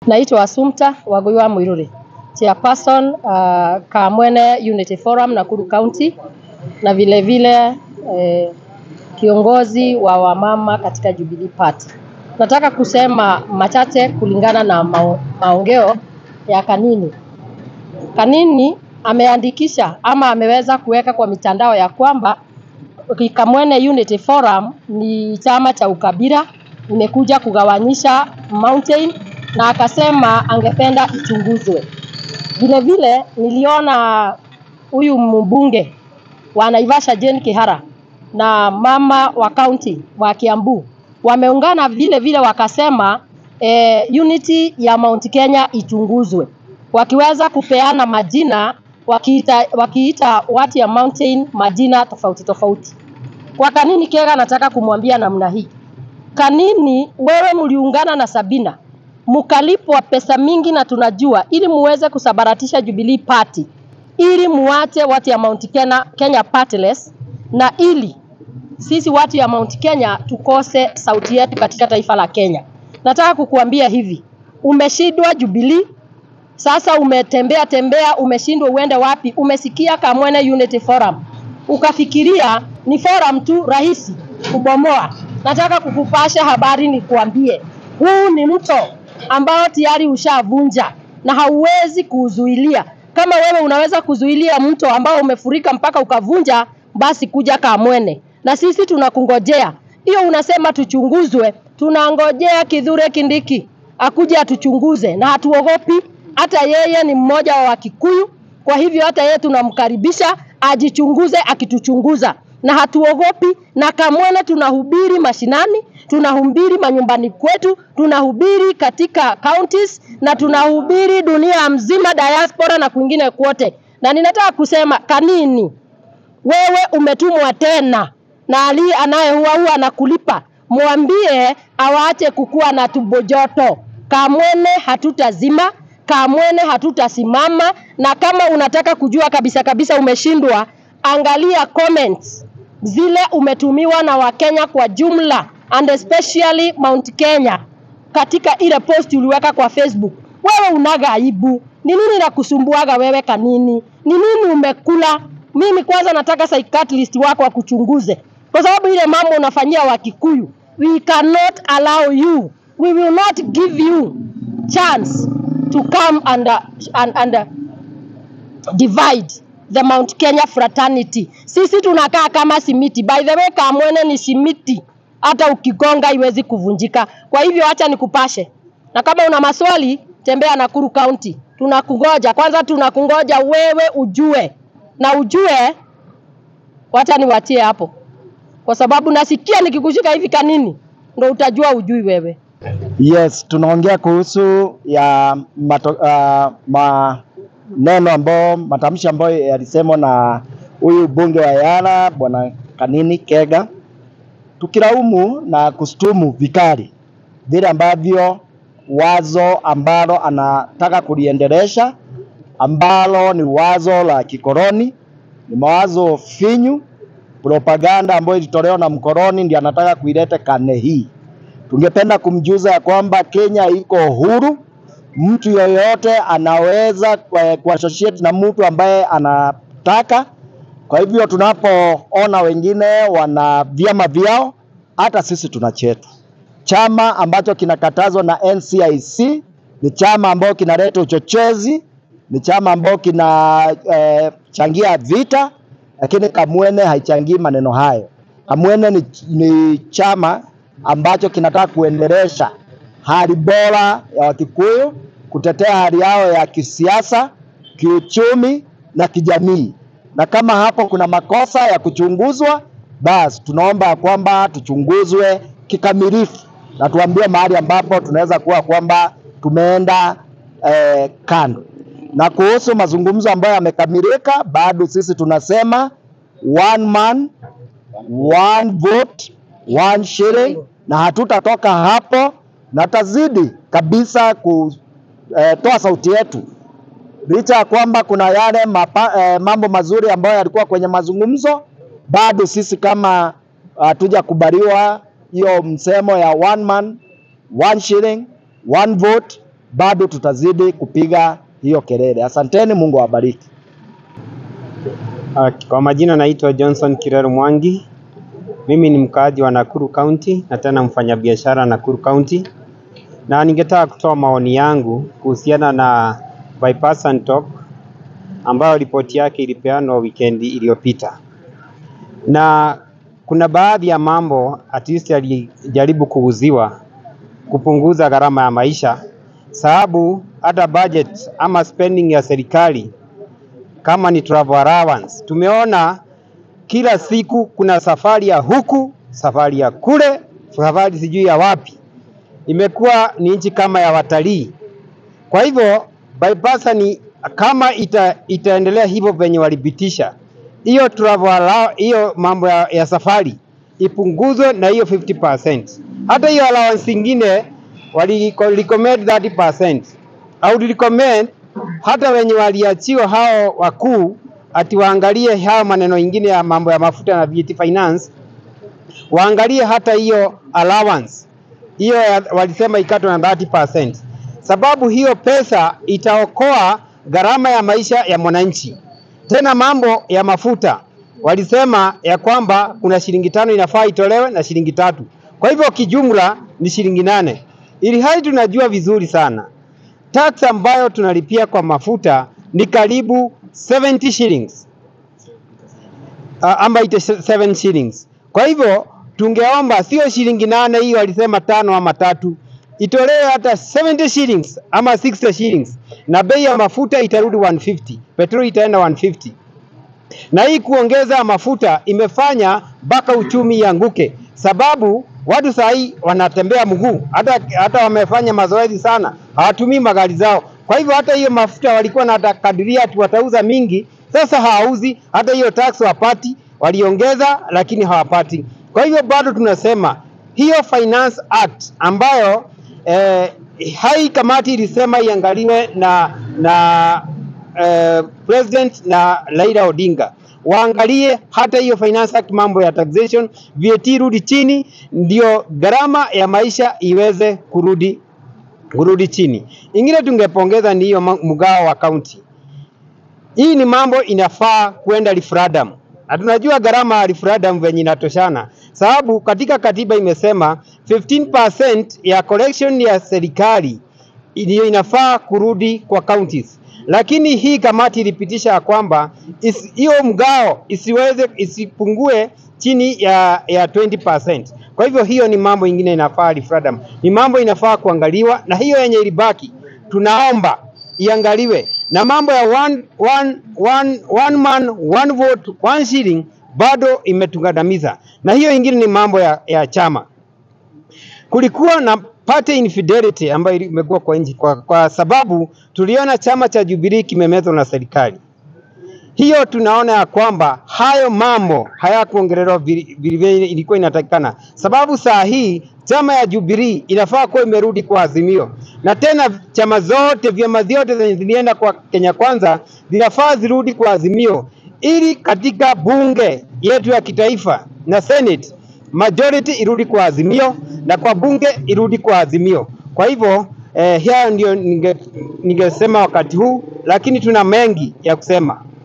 Naitwa Assumpta Wagoiwa Muiruri, chairperson uh, Kamwene Unity Forum Nakuru County na vile vile eh, kiongozi wa wamama katika Jubilee Party. Nataka kusema machache kulingana na mao, maongeo ya Kanini. Kanini ameandikisha ama ameweza kuweka kwa mitandao ya kwamba Kamwene Unity Forum ni chama cha ukabila, imekuja kugawanyisha Mountain na akasema angependa ichunguzwe. Vile vile niliona huyu mbunge wa Naivasha Jane Kihara na mama wa kaunti wa Kiambu wameungana vile vile wakasema eh, unity ya Mount Kenya ichunguzwe, wakiweza kupeana majina wakiita, wakiita watu ya mountain majina tofauti tofauti. Kwa Kanini Kega nataka kumwambia namna hii, Kanini, wewe mliungana na Sabina mkalipwa pesa mingi na tunajua, ili muweze kusabaratisha Jubilee Party, ili muache watu ya Mount Kenya, Kenya partless, na ili sisi watu ya Mount Kenya tukose sauti yetu katika taifa la Kenya. Nataka kukuambia hivi, umeshindwa Jubilee, sasa umetembea tembea, umeshindwa uende wapi? Umesikia Kamwene Unity Forum ukafikiria ni forum tu rahisi kubomoa. Nataka kukupasha habari nikuambie, huu ni mto ambao tayari ushavunja na hauwezi kuuzuilia. Kama wewe unaweza kuzuilia mto ambao umefurika mpaka ukavunja, basi kuja Kamwene na sisi tunakungojea. Hiyo unasema tuchunguzwe, tunangojea Kithure Kindiki akuje atuchunguze, na hatuogopi. Hata yeye ni mmoja wa Wakikuyu, kwa hivyo hata yeye tunamkaribisha ajichunguze akituchunguza, na hatuogopi. Na Kamwene tunahubiri mashinani, tunahubiri manyumbani kwetu, tunahubiri katika counties na tunahubiri dunia mzima, diaspora na kwingine kwote. Na ninataka kusema Kanini, wewe umetumwa tena na ali anayeua huwa anakulipa, mwambie awaache kukuwa na tumbo joto. Kamwene hatutazima, Kamwene hatutasimama. Na kama unataka kujua kabisa kabisa umeshindwa, angalia comments zile umetumiwa na Wakenya kwa jumla and especially Mount Kenya katika ile post uliweka kwa Facebook. Wewe unaga aibu. Ni nini nakusumbuaga wewe Kanini? Ni nini umekula? Mimi kwanza nataka psychiatrist wako akuchunguze, kwa sababu ile mambo unafanyia Wakikuyu. We cannot allow you, we will not give you chance to come and, uh, and, and uh, divide the Mount Kenya fraternity. Sisi tunakaa kama simiti. By the way, Kamwene ni simiti, hata ukigonga iwezi kuvunjika. Kwa hivyo acha nikupashe, na kama una maswali tembea Nakuru County, tunakungoja. Kwanza tunakungoja wewe ujue na ujue, wacha niwatie hapo, kwa sababu nasikia nikikushika hivi Kanini ndo utajua ujui wewe. Yes, tunaongea kuhusu ya mato, uh, maneno ambayo matamshi ambayo yalisemwa na huyu bunge wa Yala bwana Kanini Kega, tukilaumu na kustumu vikali vile ambavyo wazo ambalo anataka kuliendelesha ambalo ni wazo la kikoloni, ni mawazo finyu, propaganda ambayo ilitolewa na mkoloni, ndiye anataka kuileta karne hii. Tungependa kumjuza ya kwamba Kenya iko huru, mtu yoyote anaweza kuassociate na mtu ambaye anataka. Kwa hivyo tunapoona wengine wana vyama vyao, hata sisi tuna chetu. Chama ambacho kinakatazwa na NCIC ni chama ambacho kinaleta uchochezi, ni chama ambacho kinachangia eh, vita, lakini Kamwene haichangii maneno hayo. Kamwene ni, ni chama ambacho kinataka kuendelesha hali bora ya Wakikuyu, kutetea hali yao ya kisiasa, kiuchumi na kijamii. Na kama hapo kuna makosa ya kuchunguzwa, basi tunaomba kwamba tuchunguzwe kikamilifu na tuambie mahali ambapo tunaweza kuwa kwamba tumeenda eh, kando. Na kuhusu mazungumzo ambayo yamekamilika, bado sisi tunasema one man one vote one shilling, na hatutatoka hapo na tazidi kabisa kutoa sauti yetu, licha ya kwamba kuna yale mapa, eh, mambo mazuri ambayo yalikuwa kwenye mazungumzo, bado sisi kama hatujakubaliwa hiyo msemo ya one man one shilling one vote bado tutazidi kupiga hiyo kelele. Asanteni, Mungu awabariki. Uh, Kwa majina naitwa Johnson Kirero Mwangi. Mimi ni mkaaji wa Nakuru County na tena mfanyabiashara Nakuru County, na ningetaka kutoa maoni yangu kuhusiana na bipartisan talk ambayo ripoti yake ilipeanwa wikendi iliyopita, na kuna baadhi ya mambo at least yalijaribu kuuziwa kupunguza gharama ya maisha, sababu hata budget ama spending ya serikali kama ni travel allowance. Tumeona kila siku kuna safari ya huku, safari ya kule, safari sijui ya wapi. Imekuwa ni nchi kama ya watalii. Kwa hivyo bipartisan kama ita, itaendelea hivyo venye walipitisha hiyo travel allow, hiyo mambo ya, ya safari ipunguzwe na hiyo 50%. Hata hiyo allowance ingine wali recommend 30%. au recommend hata wenye waliachiwa hao wakuu ati waangalie hao maneno ingine ya mambo ya mafuta na VAT finance, waangalie hata hiyo allowance hiyo ya- walisema ikatwe na 30%, sababu hiyo pesa itaokoa gharama ya maisha ya mwananchi. Tena mambo ya mafuta walisema ya kwamba kuna shilingi tano inafaa itolewe na shilingi tatu, kwa hivyo kijumla ni shilingi nane, ili hali tunajua vizuri sana tax ambayo tunalipia kwa mafuta ni karibu 70 shillings uh, ama 87 shillings. Kwa hivyo tungeomba sio shilingi nane hiyo walisema tano ama tatu, itolewe hata 70 shillings ama 60 shillings, na bei ya mafuta itarudi 150, petroli itaenda 150 na hii kuongeza mafuta imefanya mpaka uchumi ianguke, sababu watu saa hii wanatembea mguu, hata, hata wamefanya mazoezi sana, hawatumii magari zao. Kwa hivyo hata hiyo mafuta walikuwa wanakadiria ati watauza mingi, sasa hawauzi. Hata hiyo tax wapati, waliongeza lakini hawapati. Kwa hivyo bado tunasema hiyo Finance Act ambayo eh, hai kamati ilisema iangaliwe na na eh, president na Raila Odinga waangalie hata hiyo Finance Act, mambo ya taxation, VAT rudi chini, ndio gharama ya maisha iweze kurudi kurudi chini. Ingine tungepongeza ni hiyo ma- mgao wa kaunti. Hii ni mambo inafaa kwenda referendum, na tunajua gharama ya referendum venye inatoshana, sababu katika katiba imesema 15% ya collection ya serikali ndio inafaa kurudi kwa counties, lakini hii kamati ilipitisha ya kwamba isi- hiyo mgao isiweze isipungue chini ya, ya 20%. Kwa hivyo hiyo ni mambo ingine inafaa referendum, ni mambo inafaa kuangaliwa, na hiyo yenye ilibaki tunaomba iangaliwe, na mambo ya one, one, one, one man one vote one shilling bado imetugandamiza, na hiyo ingine ni mambo ya, ya chama kulikuwa na party infidelity ambayo imekuwa kwa nchi kwa, kwa sababu tuliona chama cha Jubilee kimemezwa na serikali. Hiyo tunaona ya kwamba hayo mambo hayakuongelelewa vile vile ilikuwa inatakikana, sababu saa hii chama ya Jubilee inafaa kuwa imerudi kwa Azimio, na tena chama zote vyama vyote zenye zilienda kwa Kenya Kwanza zinafaa zirudi kwa Azimio, ili katika bunge yetu ya kitaifa na Senate majority irudi kwa Azimio na kwa bunge irudi kwa Azimio. Kwa hivyo eh, hayo ndio ninge- ningesema wakati huu, lakini tuna mengi ya kusema.